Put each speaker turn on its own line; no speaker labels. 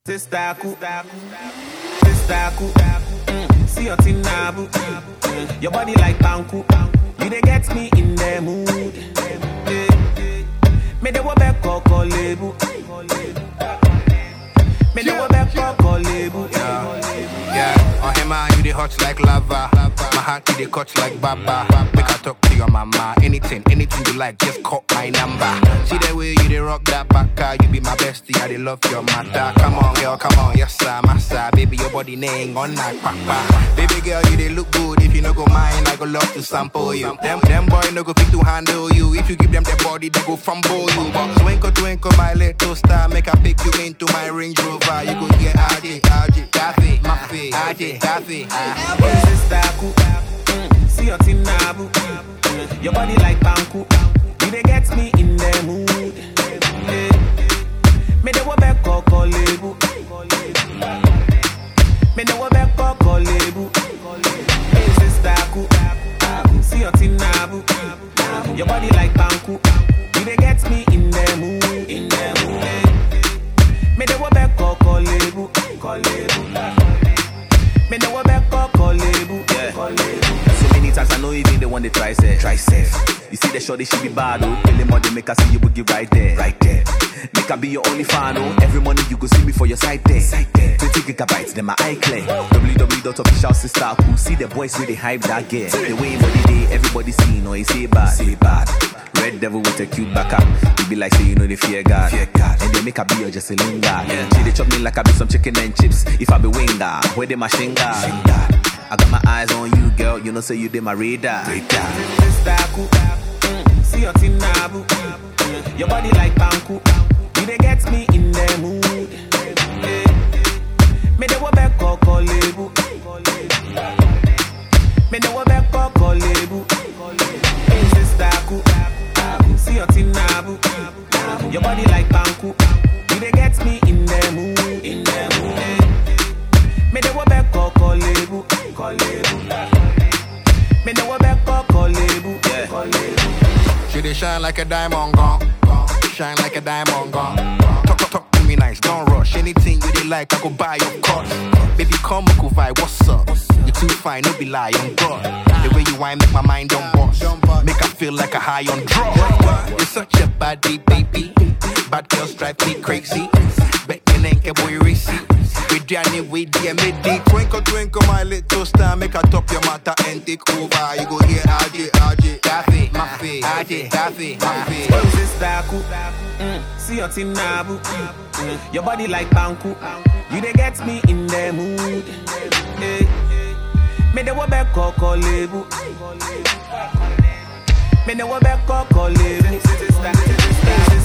Testaku, testaku, mm, see your thing nabu. Mm, your body like banku, you dey get me in the mood. Eh, Me dey wo back koko lebu, me dey wo back koko lebu.
Yeah, on him man, you the hot like lava. My heart you the cut like baba. Make I talk to your mama. Anything, anything you like, just call my number. See the way you the rock that back, you be my bestie. I dey love your matter. Come on, girl, come on, yes sir, massa. Baby, your body name on that papa. Baby girl, you they look good. If you no go mind, I go love to sample you. Them, them boy no go fit to handle you. If you give them their body, they go fumble you. But twinkle, twinkle, my little star, make I pick you into my Range Rover. You go get RJ, RJ, Daffy, Maffy, RJ, Daffy. ah.
Hey, testaku, mm, see your thing nabu. Mm, your body like banku, you dey get me in the mood. Eh, Me dey wo back koko lebu. Me dey wo back koko lebu. Hey, testaku, see your thing nabu. Your body like banku, you dey get me in the mood. In the mood. Me dey wo back koko lebu. Me know what back koko lebu. Yeah.
So many times I know even the one they try say try safe. You see the shorty she be bad oh. Early morning make her see you boogie right there, right there. Make her be your only fan oh. Every morning you go see me for your side there, side there. 20 gigabytes then my eye clear. www.officialsister See the boys really hype that gear. The way body day everybody see no he say bad, say bad. Red devil with a cute back up. You be like say you know the fear God. Fear God. And they make her be your just a linger. Yeah. She they chop me like I be some chicken and chips. If I be winger, where they my shinga? I got my eyes on you, girl. You know, say you did my radar.
Testaku, mm, see your thing nabu. Mm, Your body like banku, you dey get me in the mood. Eh, Me dey wo back koko lebu. Me dey wo back koko lebu. Hey, testaku, see your thing nabu. Your body like banku, you dey get me in the mood. In the mood. Eh, Me dey wo back koko lebu. Me know what back koko lebu. Yeah.
She they shine like a diamond gone. Shine like a diamond gone. Talk, talk, talk to me nice, don't rush. Anything you they like, I go buy your course. Baby, come, we go vibe, what's up? You too fine, no be lie, on God. The way you whine make my mind don't bust. Make I feel like a high on drugs. You're such a body, baby. Bad girls drive me crazy. Bet you ain't a boy racy. With Danny, with DMD. Twinkle, twinkle, my little star. Make I top your matter and take over. You go here, RJ, RJ. Daffy, Maffy, RJ, Daffy, Maffy.
Roses daku, mm, see your thing nabu. Mm, your body like banku, you dey get me in the mood. Eh, Me dey wo back koko lebu. Me dey wo back koko lebu. Roses daku,